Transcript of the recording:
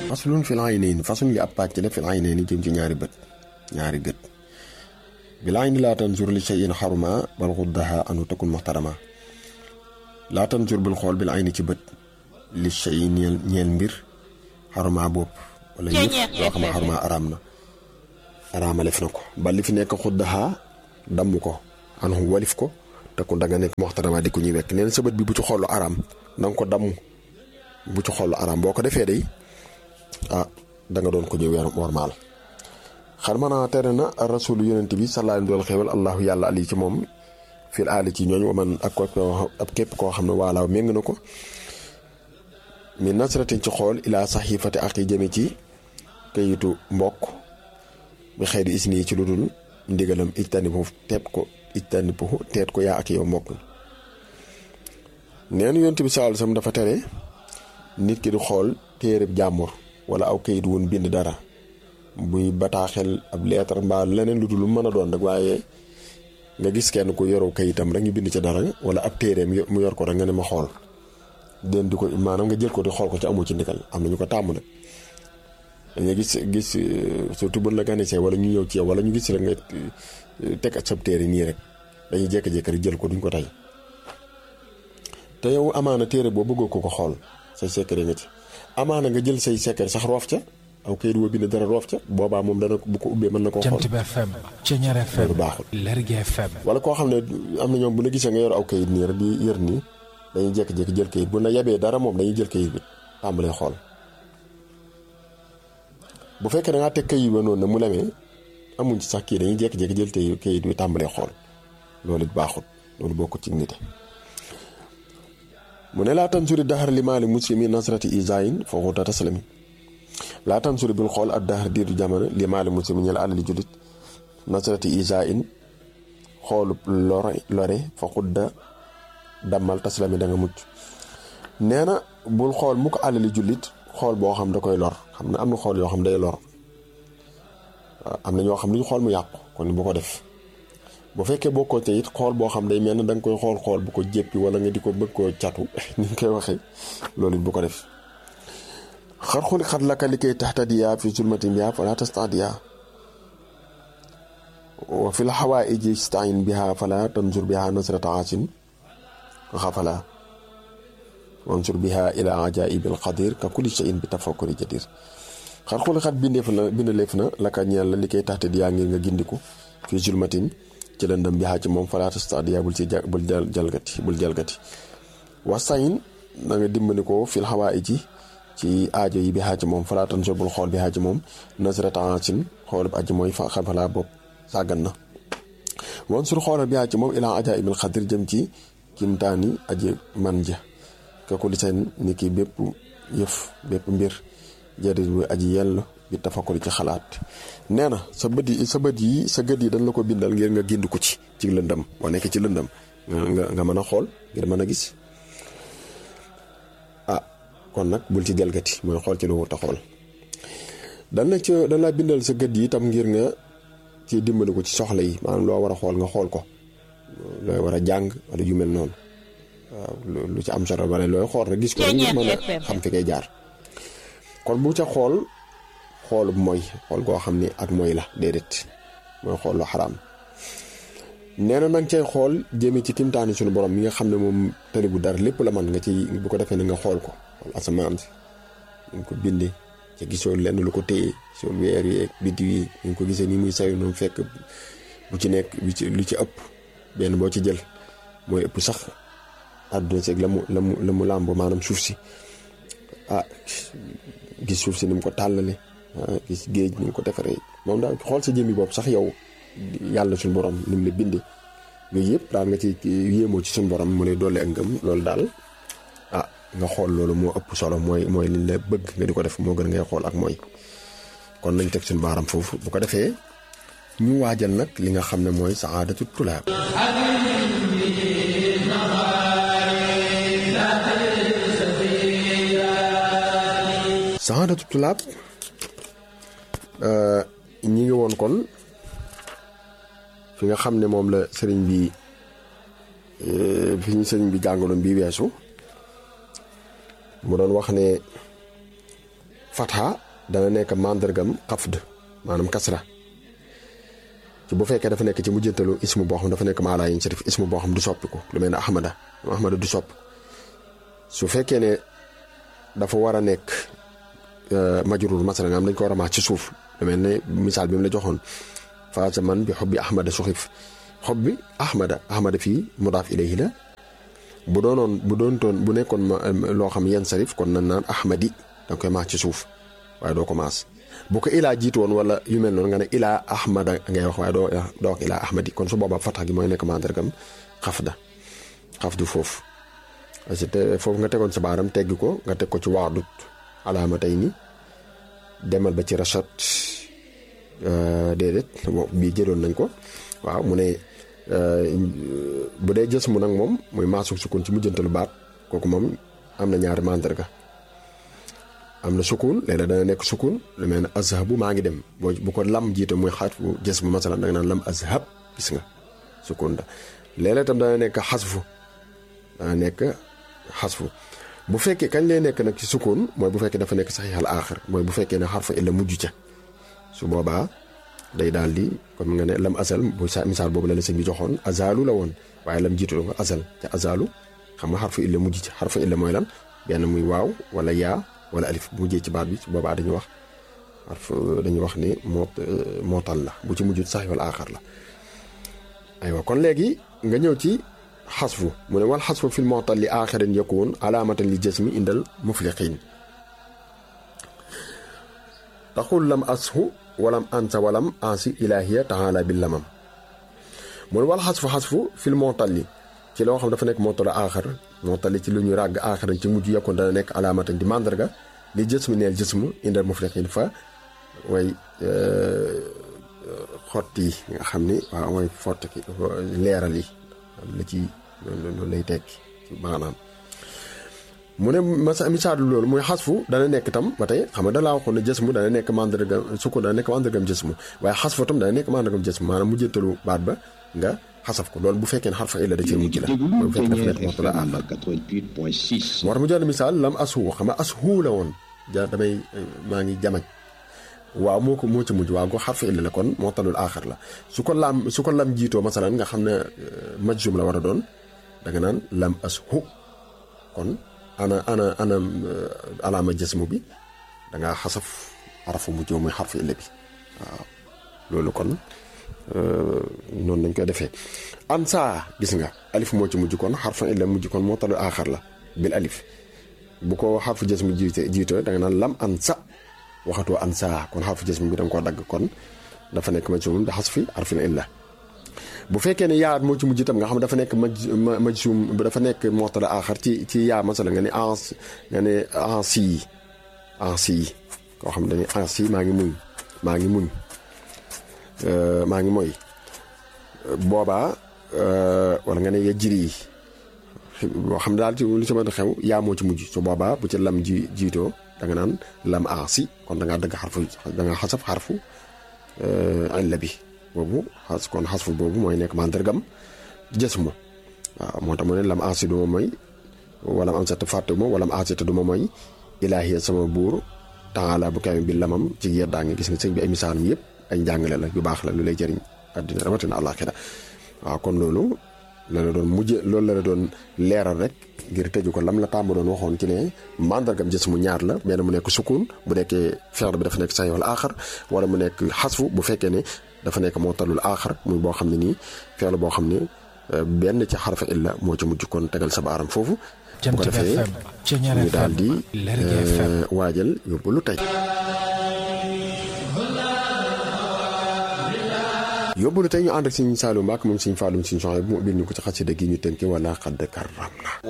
faslun fil aynayni faslun li ab pàcc la fil aynayni jëm ci ñaari bët ñaari gët bil ayni laa tanzur li shay'in xaruma bal xuddaha anu takun muxtarama laa tanzur bul xool bil ayni ci bët li shay'in ñeel ñeel mbir xaruma bopp wala yëf loo xam ne xaruma araam na araama lef na ko ba li fi nekk xuddaha damm ko anu walif ko takun da nga nekk muxtarama di ko ñuy wekk neen sa bët bi bu ci xoolu araam na nga ko damm bu ci xoolu araam boo ko defee day ah da nga doon ko ñu weer wormaal xar mana tere na rasul yonent bi sallallahu alayhi wa xewal allahu yàlla ali ci moom fil aali ci ñooñ waman ak ab képp koo xam ne waalaaw méng na ko mi nasratin ci xool ilaa saxifati ak yi jëme ci kayitu mbokk bi xëy di isni ci lu dul ndigalam ijtani bu teet ko ijtani bu teet ko yaa ak yow mbokk neen yonent bi sallallahu alayhi wasallam dafa tere nit ki di xool téereb jàmbur wala aw kayit wun bind dara buy bataaxel ab leetar mbaa leneen lu dul lu mën a doon rek waaye nga gis kenn ku yoroo kayitam rek ñu bind ci dara wala ab téereem mu yor ko rek nga ne ma xool den di ko maanaam nga jël ko di xool ko ci amu ci ndigal am na ñu ko tàmm nag dañuy gis gis surtout bu la ganisee wala ñu ñëw ci yow wala ñu gis rek nga teg ak sab téere nii rek dañuy jékki-jékki rek jël ko duñ ko tey te yow amaana téere boo bëggoo ko ko xool say secret nga ci amaana nga jël say secret sax roof ca aw kayit woo bind dara roof ca boobaa moom dana bu ko ubbee mën na koo xool Jant bi FM Ceñeer FM loolu baaxul Lergui FM wala koo xam ne am na ñoom bu la gisee nga yor aw kayit nii rek di yër nii dañuy jékki-jékki jël kayit bu na yebee dara moom dañuy jël kayit bi tàmbalee xool bu fekkee da ngaa teg kayit ba noonu ne mu lemee amuñ ci sax kii dañuy jékki-jékki jël tey kayit bi tàmbalee xool loolu it baaxul loolu bokkut ci nite mu ne laa tansuri daxar li maali muslimi nasrati isayin fooxuta taslami laa tansuri bul xool ak daxar diiru jamono li maali muslimi ñel alali julit nasrati isayin xoolu lore lore fa xudda dammal taslami da nga mucc nee na bul xool mu ko alali jullit xool boo xam da koy lor xam ne am na xool yoo xam day lor am na ñoo xam lu ñu xool mu yàqu kon bu ko def bu fekkee bokkoo te it xool boo xam day mel ne da nga koy xool xool bu ko jéppi wala nga di ko bëgg koo catu ni ñu koy waxee loolu it bu ko def xar xuli xat laka li koy taxtadiya fi zulmatin biha fala tastadiya wa fi l xawaaiji stain biha fala tanzur biha nasrata asin xafala wansur biha ila ajaibil qadir ka kulli shay'in bi tafakkuri jadir xar xuli xat bindeef na bindaleef na laka ñeel la li koy taxtadiya ngir nga gindiku fi zulmatin ci lëndëm bi xaa ci moom falaata stadia bul ci bul jalgati bul jalgati wasayin na nga dimbali ko fil xawaa ji ci aajo yi bi xaa ci moom falaatan so bul xool bi xaa ci moom nasrata asin xoolub aji mooy fa xafalaa bopp sàggan na wan sur xoolal bi xaa ci moom ilaa aja ibil xadir jëm ci kimtaani aji man ja ka ku li seen ni ki bépp yëf bépp mbir jërit bu aji yell bi tafakkuri ci xalaat nee na sa bët yi sa bët yi sa gët yi dañ la ko bindal ngir nga gind ko ci ci lëndëm boo nekk ci lëndëm nga nga mën a xool ngir mën a gis ah kon nag bul ci jalgati mooy xool ci lu wut a xool dan la ci dañ laa bindal sa gët yi itam ngir nga ci dimbali ko ci soxla yi maanaam loo war a xool nga xool ko looy war a jàng wala yu mel noonu waaw lu ci am solo bare looy xool rek gis ko rek ngir mën a xam fi koy jaar kon bu ca xool xoolub mooy xool goo xam ni ak mooy la déedéet mooy xool lu xaraam nee na nag cay xool jëme ci kimtaani suñu borom mi nga xam ne moom tëri bu dara lépp la man nga ci bu ko defee ne nga xool ko xool asamaan si ñu ko bindee ca gisoo lenn lu ko téye soo weer yi biddiw yi ñu ko gisee nii muy sayu noonu fekk bu ci nekk lu ci ëpp benn boo ci jël mooy ëpp sax àdduna seeg la mu la mu la mu làmb maanaam suuf si ah gis suuf si ni mu ko tàllale gis géej ni mu ko defaree moom daal xool sa jëmmi bopp sax yow yàlla suñu borom ni mu la bindee yooyu yëpp daal nga ci yéemoo ci suñu borom mu lay dolli ak ngëm loolu daal ah nga xool loolu moo ëpp solo mooy mooy li la bëgg nga di ko def moo gën ngay xool ak mooy kon nañ teg suñu baaram foofu bu ko defee ñu waajal nag li nga xam ne mooy saadatu tulaab saadatu tulaab ñi ngi woon kon fi nga xam ne moom la sëriñ bi fi ñu sëriñ bi jàngaloon bi weesu mu doon wax ne fatha dana nekk mandargam xafd maanaam kasra ci bu fekkee dafa nekk ci mujjantalu ismu boo xam dafa nekk maalaa yin sarif ismu boo xam du soppiku lu mel ne ahmada ahmada du sopp su fekkee ne dafa war a nekk majrur masala nga am dañ ko war a maax ci suuf lu mel ne misaal bi mu la joxoon faasa man bi xob bi ahmada suxif xob bi ahmada ahmada fii mudaaf ilayhi la bu doonoon bu doontoon bu nekkoon loo xam yan sarif kon nan naan ahmadi danga koy maas ci suuf waaye doo ko maas bu ko ilaa jiitu woon wala yu mel noonu nga ne ilaa ahmada ngay wax waaye doo doo wax ilaa ahmadi kon su boobaa fatax gi mooy nekk mandargam xafda xafdu foofu parce que foofu nga tegoon sa baaram teggi ko nga teg ko ci waadut alaama tey ni demal ba ci rachat déedéet bii jëloon nañ ko waaw mu ne bu dee jës mu nag moom muy maasuk sukun ci mujjantalu baat kooku moom am na ñaari mandarga am na sukun léeg-léeg dana nekk sukun lu mel ne azhabu maa ngi dem boo bu ko lam jiite muy xaat bu jës bu masalan da nga naan lam azhab gis nga sukun da léeg-léeg tam dana nekk xasfu dana nekk xasfu bu fekkee kañ lay nekk nag ci sukun mooy bu fekkee dafa nekk saxiixal aaxir mooy bu fekkee ne xarfa illa mujj ca su boobaa day daal di comme nga ne lam asal bu sa misaal boobu la la sëñ bi joxoon azalu la woon waaye lam jiitu ko asal ca azalu xam nga xarfa illa mujj ca xarfa illa mooy lan benn muy waaw wala yaa wala alif bu mujjee ci baat bi su boobaa dañuy wax xarf dañuy wax ni moo mootal la bu ci mujj saxiixal aaxir la aywa kon léegi nga ñëw ci xasfu mu ne wal xasfu fil mootal li aaxirin yakun alaamatan li jasmi indal mufliqin taxul lam ashu walam ansa walam ansi ilahiya taala bi lamam mu ne wal xasfu xasfu fil mootalli ci loo xam dafa nekk mootalu aaxar mootalli ci lu ñu ràgg aaxaran ci mujj yakun dana nekk alaamatan di mandarga li jësmi neel jësmu indal mufliqin fa way xott yi nga xam ni waaw mooy fott ki leeral yi la ci loolu lay tekki ci maanaam mu ne masa misaalu loolu muy xasfu dana nekk tam ba tey xam nga da laa waxoon ne jësmu dana nekk mandarga sukko dana nekk mandargam jësmu waaye xasfu tam dana nekk mandargam jësmu maanaam mujjëttalu baat ba nga xasaf ko loolu bu fekkee ne xarfa illa da cee mujj la bu fekkee dafa nekk waxtu la àndal moo tax mu jox misaal lam ashu xam nga ashu la woon ja damay maa ngi jamaj waaw moo ko moo ci mujj waaw ko xarfa illa la kon moo talul aaxar la su ko lam su ko lam jiitoo masalan nga xam ne majjum la war a doon da nga naan lam ashu kon ana ana ana alaama jësmu bi da ngaa xasaf xarafu mujjoo muy xarfa illa bi waaw loolu kon noonu lañ koy defee an saa gis nga alif moo ci mujj kon xarfa illa mujj kon moo talul aaxar la bil alif bu ko xarfu jësmu jiite jiitoo da nga naan lam an sa waxatoo an saa kon xarfu jësm bi da nga koo dagg kon dafa nekk majsum bi xas fi arfin illa bu fekkee ne yaa moo ci mujj itam nga xam dafa nekk maj majsum dafa nekk mootala aaxar ci ci yaa masala nga ne ans nga ne ansi ansi koo xam dañuy ansi maa ngi muñ maa ngi muñ maa ngi mooy boobaa wala nga ne ya jiri yi boo xam daal ci lu ci mën a xew yaa moo ci mujj su boobaa bu ci lam ji jiitoo da nga naan lam aasi kon da ngaa dëgg xarfu da nga xasaf xarfu illa bi boobu xas kon xasfu boobu mooy nekk mandargam jësmu waaw moo tax mu ne lam aasi du ma mooy wala am sat fàtte ma wala am aasi te du ma mooy ilaahiya sama buur taala bu kawe bi lamam ci yeddaa ngi gis nga sëñ bi ay misaalam yëpp ay njàngale la yu baax la lu lay jëriñ àddina rawatina àllaaxira waaw kon loolu la la doon mujj loolu la la doon leeral rek ngir tëju ko lam la tàmm doon waxoon ci ne mandargam jës mu ñaar la benn mu nekk sukun bu nekkee feex bi dafa nekk say wala aaxar wala mu nekk xasfu bu fekkee ne dafa nekk moo talul aaxar muy boo xam ne nii feex la boo xam ne benn ci xarfa illa moo ci mujj kon tegal sa baaram foofu bu ko defee ñu daal di waajal yóbbu lu tey yóbbalu tey ñu ànd ak Sëñ Saalum Mbàkke moom Sëñ Faalum Sëñ Soxna bu mu ubbil ñu ko ci xasida gi ñu tënke wala xadd karram na